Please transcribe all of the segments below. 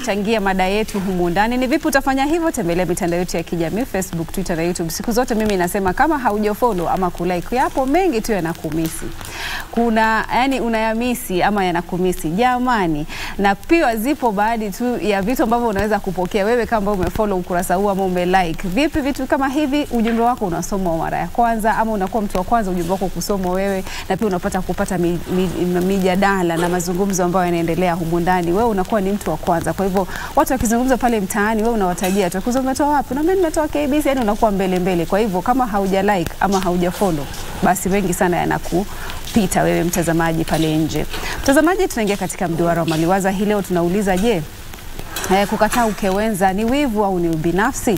kuchangia mada yetu humu ndani. Ni vipi utafanya hivyo? Tembelea mitandao yetu ya kijamii Facebook, Twitter na YouTube. Siku zote mimi nasema kama haujafollow ama kulike, yapo mengi tu yanakumisi, kuna yani unayamisi ama yanakumisi jamani, na pia zipo baadhi tu ya vitu ambavyo unaweza kupokea wewe kama umefollow ukurasa huu ama umelike. Vipi vitu kama hivi, ujumbe wako unasomwa mara ya kwanza, ama unakuwa mtu wa kwanza ujumbe wako kusomwa wewe, na pia unapata kupata mi, mi, mijadala na mazungumzo ambayo yanaendelea humu ndani, wewe unakuwa ni mtu wa kwanza. Kwa hivyo watu wakizungumza pale mtaani, wewe unawatajia tu, kuzo umetoa wapi? Na mimi nimetoa KBC, yani unakuwa mbele mbele. Kwa hivyo kama hauja like ama hauja follow, basi wengi sana yanakupita wewe mtazamaji pale nje. Mtazamaji, tunaingia katika mduara wa maliwaza hii leo, tunauliza je, eh, kukataa ukewenza ni wivu au ni ubinafsi?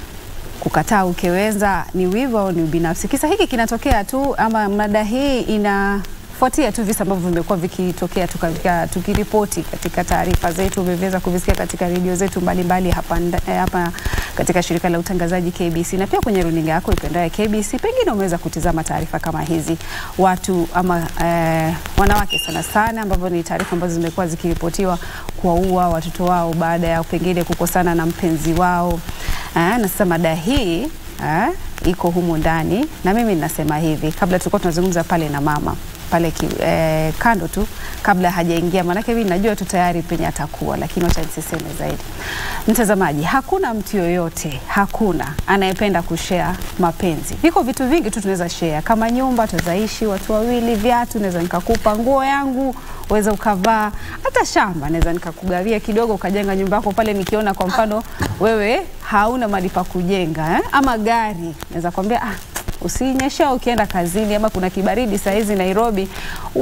kukataa ukewenza ni wivu au ni ubinafsi? Kisa hiki kinatokea tu ama mada hii inafuatia tu visa ambavyo vimekuwa vikitokea tuka- tukiripoti katika taarifa zetu, umeweza kuvisikia katika redio zetu mbalimbali hapa, nda- eh, hapa katika shirika la utangazaji KBC na pia kwenye runinga yako ipendayo KBC. Pengine umeweza kutizama taarifa kama hizi, watu ama eh, wanawake sana sana, ambavyo ni taarifa ambazo zimekuwa zikiripotiwa kuwaua watoto wao baada ya pengine kukosana na mpenzi wao. Ah, na sasa mada hii ah, iko humu ndani na mimi ninasema hivi, kabla tulikuwa tunazungumza pale na mama pale ki, eh, kando tu kabla hajaingia, maanake mimi najua tu tayari penye atakuwa, lakini wacha nisiseme zaidi. Mtazamaji, hakuna mtu yoyote, hakuna anayependa kushare mapenzi. Viko vitu vingi tu tunaweza share, kama nyumba tunaweza watu wawili, viatu naweza nikakupa, nguo yangu uweza ukavaa, hata shamba naweza nikakugawia kidogo, ukajenga nyumba yako pale. Nikiona kwa mfano wewe hauna mahali pa kujenga eh? ama gari naweza kwambia ah, usinyesha ukienda kazini, ama kuna kibaridi saa hizi Nairobi,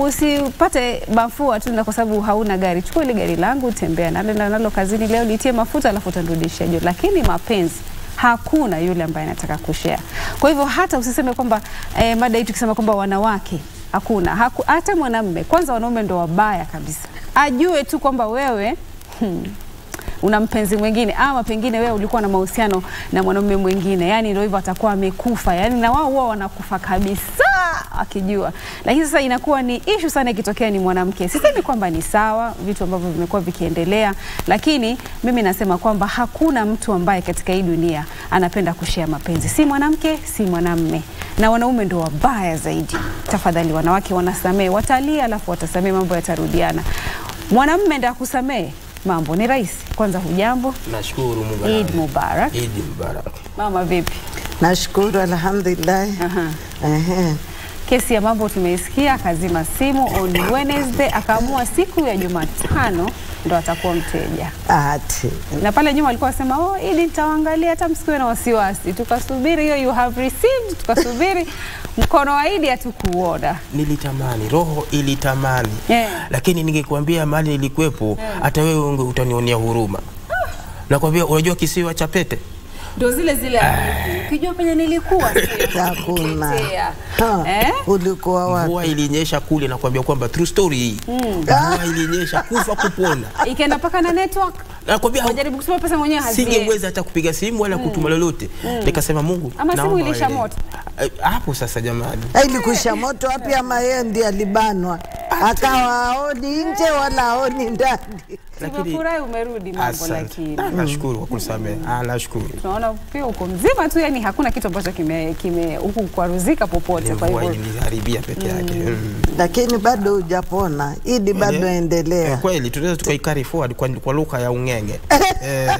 usipate mafua tu na kwa sababu hauna gari. Chukua ile gari langu, tembea nalo nalo nalo kazini leo, litie mafuta, alafu utanirudishia jioni. Lakini mapenzi hakuna yule ambaye anataka kushare. Kwa hivyo hata usiseme kwamba eh, mada hii tukisema kwamba wanawake hakuna haku, hata mwanamme kwanza, wanaume ndo wabaya kabisa, ajue tu kwamba wewe hmm, una mpenzi mwingine ama pengine wewe ulikuwa na mahusiano na mwanaume mwingine, yani ndio hivyo, atakuwa amekufa, yani na wao huwa wanakufa kabisa akijua. Lakini sasa inakuwa ni ishu sana ikitokea ni mwanamke. Sisemi kwamba ni sawa vitu ambavyo vimekuwa vikiendelea, lakini mimi nasema kwamba hakuna mtu ambaye katika hii dunia anapenda kushare mapenzi, si mwanamke si mwanamme, na wanaume ndo wabaya zaidi. Tafadhali wanawake wanasamee, watalia alafu watasamee, mambo yatarudiana. Mwanamme ndo akusamee mambo ni rahisi. Kwanza hujambo? Nashukuru Mungu. Eid Mubarak. Eid Mubarak. Mama vipi? Nashukuru, alhamdulillah. Aha. Ehe. Kesi ya mambo tumeisikia, akazima simu on Wednesday, akaamua siku ya Jumatano ndo atakuwa mteja, Ati na pale nyuma alikuwa asema oh, ili nitawaangalia, hata msikiwe na wasiwasi. Tukasubiri hiyo you have received, tukasubiri mkono wa Idi hatukuona. Nilitamani, roho ilitamani Yeah. lakini ningekuambia mali nilikuwepo, hata wewe unge utanionea huruma. Nakwambia, unajua kisiwa cha Pete Ndo zile zile hadithi. ukijua penye nilikuwa sio hakuna. kutetea. Ha, Eh? Ulikuwa wapi? mvua ilinyesha kule, nakwambia kwamba true story hii. Mvua ilinyesha kufa kupona, ikaenda mpaka na network, nakwambia hau- wajaribu kusema pesa mwenyewe haziendi. singeweza hata kupiga simu wala kutuma lolote. Nikasema Mungu, Ama simu naomba ilisha wewe. moto. Eh, Hapo sasa jamani, Ilikusha moto wapi? Ama yeye ndiye alibanwa akawa aoni nje wala aoni ndani? lakini Tumefurahi umerudi mambo, asante. lakini Ah, Nashukuru kwa kunisamehe. Ah, nashukuru. tunaona pia uko mzima tu, yani hakuna kitu ambacho kime kime huku kwaruzika popote. Kwa Mvua hivyo iliniharibia peke yake. Mm. Lakini bado hujapona, Idi bado Eh, endelea. kweli tunaweza tukaikari forward kwa, kwa lugha ya ung'enge. eh,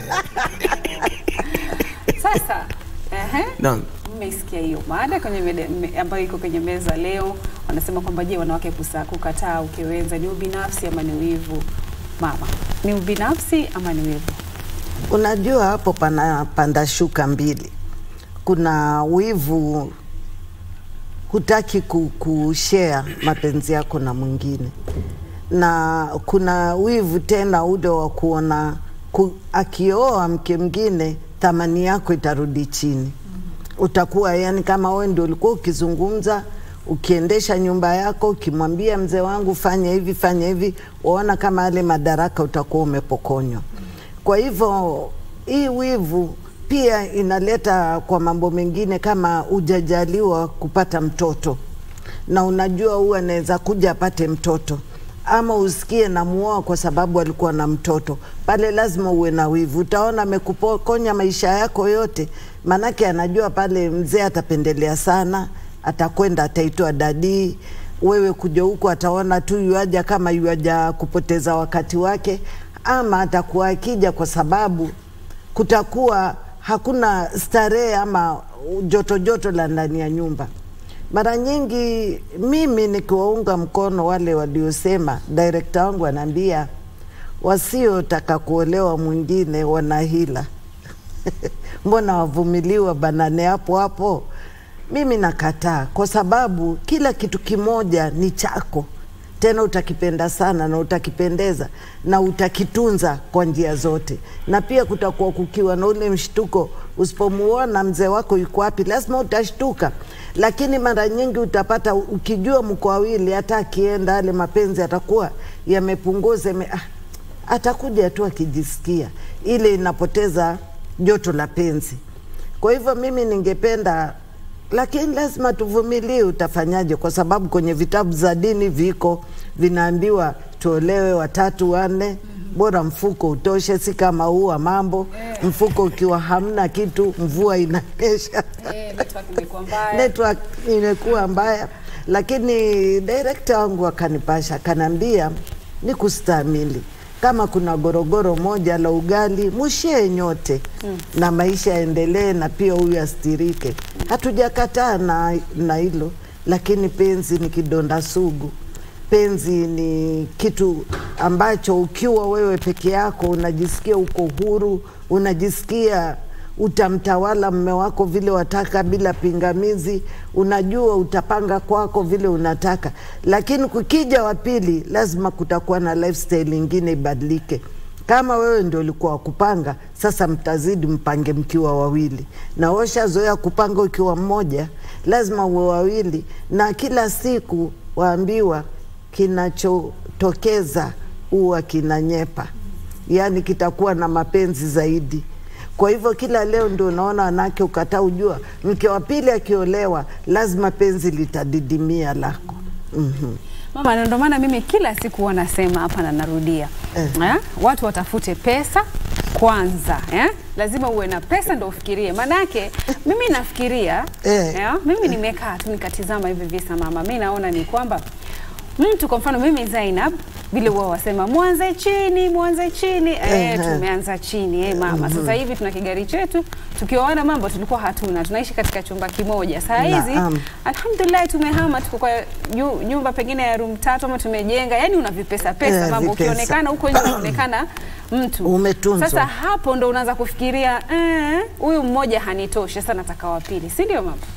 sasa ehe, naam. mmesikia hiyo mada kwenye mede, me, ambayo iko kwenye meza leo. Wanasema kwamba je, wanawake kusa, kukataa ukewenza ni ubinafsi ama ni wivu? Mama, ni ubinafsi ama ni wivu? Unajua hapo pana panda shuka mbili. Kuna wivu, hutaki ku- kushare mapenzi yako na mwingine, na kuna wivu tena ule wa kuona ku, akioa mke mwingine thamani yako itarudi chini. Utakuwa yani kama wewe ndio ulikuwa ukizungumza ukiendesha nyumba yako ukimwambia mzee wangu fanya hivi fanya hivi, waona kama yale madaraka utakuwa umepokonywa. Kwa hivyo hii wivu pia inaleta kwa mambo mengine, kama hujajaliwa kupata mtoto na unajua huyu anaweza kuja apate mtoto ama usikie namuoa kwa sababu alikuwa na mtoto pale, lazima uwe na wivu. Utaona amekupokonya maisha yako yote, maanake anajua pale mzee atapendelea sana, atakwenda ataitwa dadii. Wewe kuja huku ataona tu yuaja kama yuaja kupoteza wakati wake, ama atakuwa akija kwa sababu kutakuwa hakuna starehe ama joto joto la ndani ya nyumba. Mara nyingi mimi nikiwaunga mkono wale waliosema, direkta wangu anaambia wasiotaka kuolewa mwingine wana hila mbona wavumiliwa banane hapo hapo? Mimi nakataa, kwa sababu kila kitu kimoja ni chako, tena utakipenda sana na utakipendeza na utakitunza kwa njia zote, na pia kutakuwa kukiwa na ule mshtuko. Usipomuona mzee wako yuko wapi, lazima utashtuka, lakini mara nyingi utapata ukijua mko wawili, hata akienda yale mapenzi atakuwa yamepunguza yame, ah, atakuja tu akijisikia, ile inapoteza joto la penzi. Kwa hivyo mimi ningependa, lakini lazima tuvumilie. Utafanyaje? Kwa sababu kwenye vitabu za dini viko vinaambiwa tuolewe watatu wanne, bora mfuko utoshe, si kama huu wa mambo. Mfuko ukiwa hamna kitu, mvua inanyesha network imekuwa mbaya, lakini direkta wangu akanipasha, akaniambia ni kustahimili. Kama kuna gorogoro moja la ugali mushie nyote mm. na maisha yaendelee, na pia huyu astirike. Hatujakataa na na hilo, lakini penzi ni kidonda sugu. Penzi ni kitu ambacho ukiwa wewe peke yako unajisikia uko huru, unajisikia utamtawala mme wako vile wataka bila pingamizi, unajua utapanga kwako vile unataka, lakini kukija wa pili, lazima kutakuwa na lifestyle ingine ibadilike. Kama wewe ndio ulikuwa wakupanga, sasa mtazidi mpange mkiwa wawili, na washazoea kupanga ukiwa mmoja, lazima uwe wawili, na kila siku waambiwa kinachotokeza huwa kinanyepa, yaani kitakuwa na mapenzi zaidi. Kwa hivyo kila leo ndio unaona wanawake ukataa, ujua mke wa pili akiolewa lazima penzi litadidimia lako. Mhm. Mama, na ndio maana mimi kila siku huwa nasema hapa na narudia Eh. eh? Watu watafute pesa kwanza eh? Lazima uwe na pesa ndo ufikirie, manake mimi nafikiria Eh. eh? Mimi nimekaa tu nikatizama hivi visa mama, mi naona ni kwamba mtu kwa mfano mimi Zainab vile huwa wasema mwanze chini mwanze chini eh, Ehe. tumeanza chini eh, mama sasa hivi tuna kigari chetu tukioana mambo tulikuwa hatuna tunaishi katika chumba kimoja saa hizi Naam. alhamdulillah tumehama tuko kwa nyu- nyumba pengine ya room tatu ama tumejenga yani una vipesa pesa Eh, mambo vipesa. ukionekana huko nje unaonekana mtu Umetunzwa. sasa hapo ndo unaanza kufikiria eh, huyu mmoja hanitoshi sasa nataka wa pili si ndio mama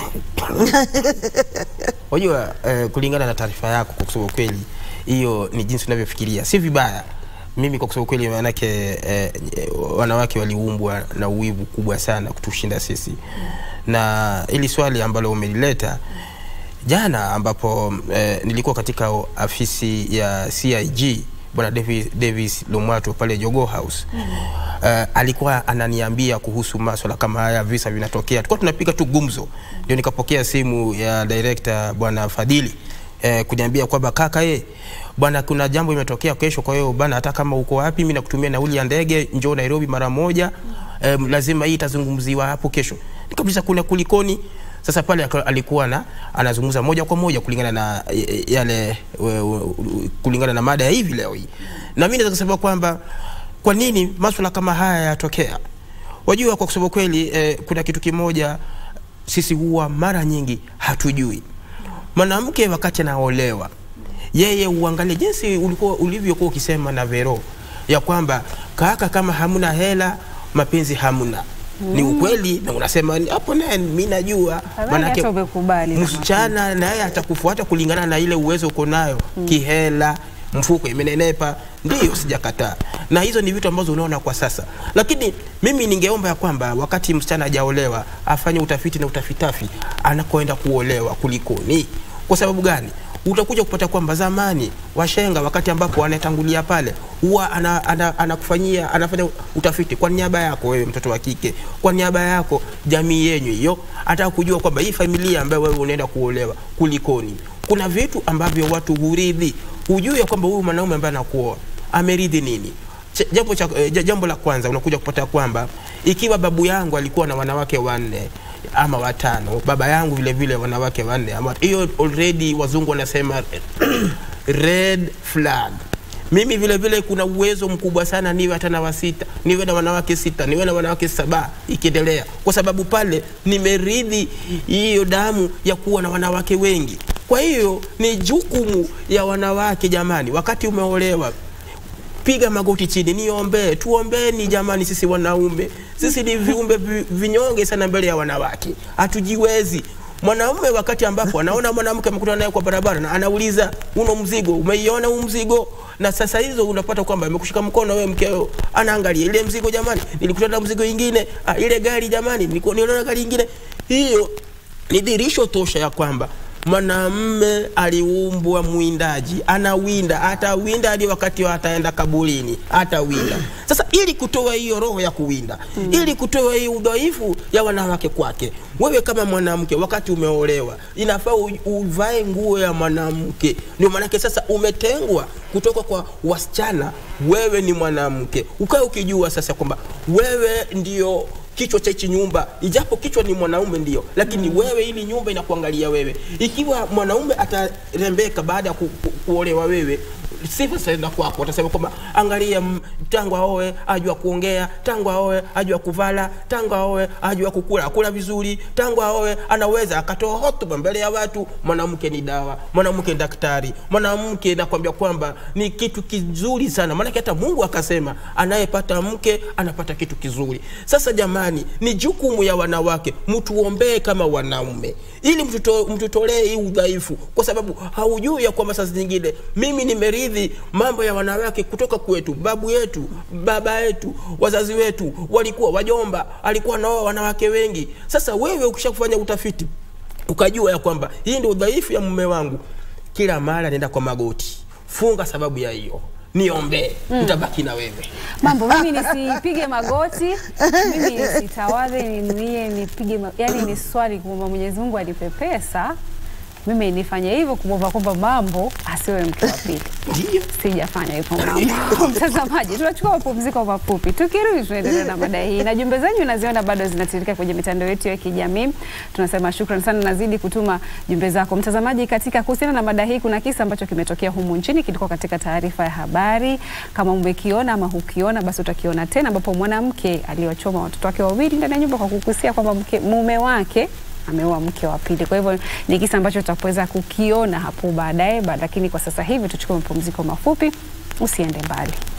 Unajua eh, kulingana na taarifa yako, kwa kusema kweli, hiyo ni jinsi unavyofikiria, si vibaya. Mimi kwa kusema kweli, maanake eh, eh, wanawake waliumbwa na uwivu kubwa sana kutushinda sisi, na ili swali ambalo umelileta jana, ambapo eh, nilikuwa katika afisi ya CIG bwana Davis, Davis Lomwato pale Jogoo House uh, alikuwa ananiambia kuhusu maswala kama haya, visa vinatokea, tulikuwa tunapiga tu gumzo, ndio nikapokea simu ya director bwana Fadhili eh, kuniambia kwamba kaka ye bwana, kuna jambo imetokea kesho, kwa hiyo bwana, hata kama uko wapi, mimi nakutumia nauli ya ndege, njoo Nairobi mara moja eh, lazima hii itazungumziwa hapo kesho. Nikauliza kuna kulikoni? Sasa pale aka- alikuwa na anazungumza moja kwa moja kulingana na eh, yale we- we- kulingana na mada ya hivi leo hii, na mimi naweza kusema kwamba kwa nini maswala kama haya yatokea. Wajua, kwa kusema kweli eh, kuna kitu kimoja sisi huwa mara nyingi hatujui. Mwanamke wakati anaolewa, yeye uangalie jinsi ulikuwa ulivyokuwa ukisema na Vero ya kwamba kaka, kama hamna hela mapenzi hamna. Ni ukweli na unasema ni- hapo, naye mimi najua, Afadhali hata umekubali na msichana naye atakufuata kulingana na ile uwezo uko nayo kihela, mfuko imenenepa, ndiyo, sijakataa, na hizo ni vitu ambazo unaona kwa sasa, lakini mimi ningeomba ya kwamba wakati msichana hajaolewa afanye utafiti na utafitafi anakoenda kuolewa kulikoni. Kwa sababu gani? utakuja kupata kwamba zamani washenga wakati ambapo wanatangulia pale huwa ana, ana, anakufanyia anafanya utafiti kwa niaba yako wewe mtoto wa kike, kwa niaba yako jamii yenyu hiyo, ataka kujua kwamba hii familia ambayo wewe unaenda kuolewa kulikoni. Kuna vitu ambavyo watu huridhi ujue ya kwamba huyu mwanaume ambaye anakuoa ameridhi nini. Ch- Jambo, cha, eh, ja- jambo la kwanza unakuja kupata kwamba ikiwa babu yangu alikuwa na wanawake wanne ama watano, baba yangu vile vile wanawake wanne ama hiyo already wazungu wanasema red flag. Mimi vile vile kuna uwezo mkubwa sana niwe hata na wasita, niwe na wanawake sita, niwe na wanawake saba ikiendelea, kwa sababu pale nimeridhi hiyo damu ya kuwa na wanawake wengi. Kwa hiyo ni jukumu ya wanawake jamani, wakati umeolewa piga magoti chini, niombee, tuombeni jamani. Sisi wanaume, sisi ni viumbe vi- vinyonge sana mbele ya wanawake, hatujiwezi. Mwanaume wakati ambapo anaona mwanamke amekutana naye kwa barabara na anauliza uno mzigo, umeiona huu mzigo? Na sasa hizo unapata kwamba amekushika mkono wewe mkeo, anaangalia ile mzigo, jamani, nilikutana na mzigo ingine, ah, ile gari jamani, nilikuwa niliona gari ingine. Hiyo ni dhirisho tosha ya kwamba mwanamme aliumbwa mwindaji, anawinda, atawinda hadi wakati wa ataenda kaburini, atawinda. Sasa ili kutoa hiyo roho ya kuwinda mm. ili kutoa hiyo udhaifu ya wanawake kwake, wewe kama mwanamke, wakati umeolewa, inafaa u- uvae nguo ya mwanamke. Ndio maanake sasa umetengwa kutoka kwa wasichana, wewe ni mwanamke, ukae ukijua sasa kwamba wewe ndio kichwa cha hichi nyumba, ijapo kichwa ni mwanaume ndio, lakini mm. wewe ili nyumba inakuangalia wewe. Ikiwa mwanaume atarembeka baada ya ku, ku, kuolewa wewe sifa zitaenda kwako, watasema kwamba angalia, m- tangu aoe ajua kuongea, tangu aoe ajua kuvala, tangu aoe ajua kukula kula vizuri, tangu aoe anaweza akatoa hotuba mbele ya watu. Mwanamke ni dawa, mwanamke ni daktari, mwanamke nakwambia kwamba ni kitu kizuri sana, maanake hata Mungu akasema anayepata mke anapata kitu kizuri. Sasa jamani, ni jukumu ya wanawake, mtuombee kama wanaume, ili mtuto- mtutolee hii udhaifu, kwa sababu haujui ya kwamba saa zingine mimi nimeridhi mambo ya wanawake kutoka kwetu, babu yetu, baba yetu, wazazi wetu walikuwa wajomba, alikuwa nao wanawake wengi. Sasa wewe ukisha kufanya utafiti ukajua ya kwamba hii ndio udhaifu ya mume wangu, kila mara nenda kwa magoti, funga sababu ya hiyo, niombee, nitabaki na wewe. mambo mimi nisipige magoti mimi nisitawadhe ninuie nipige ma... yani ni swali kumwomba Mwenyezi Mungu anipe pesa mimi nifanye hivyo kumwomba kwamba mambo asiwe mke wa pili Ndio. sijafanya hivyo mambo. Mtazamaji, tunachukua mapumziko mafupi, tukirudi tunaendelea na mada hii, na jumbe zenyu naziona bado zinatiririka kwenye mitandao yetu ya kijamii. Tunasema shukran sana, nazidi kutuma jumbe zako mtazamaji. Katika kuhusiana na mada hii, kuna kisa ambacho kimetokea humu nchini, kilikuwa katika taarifa ya habari. Kama umekiona ama hukiona, basi utakiona tena, ambapo mwanamke aliwachoma watoto wake wawili ndani ya nyumba kwa kukusia kwamba mke- mume wake ameoa mke wa pili. Kwa hivyo ni kisa ambacho tutaweza kukiona hapo baadaye, ba- lakini kwa sasa hivi tuchukue mapumziko mafupi, usiende mbali.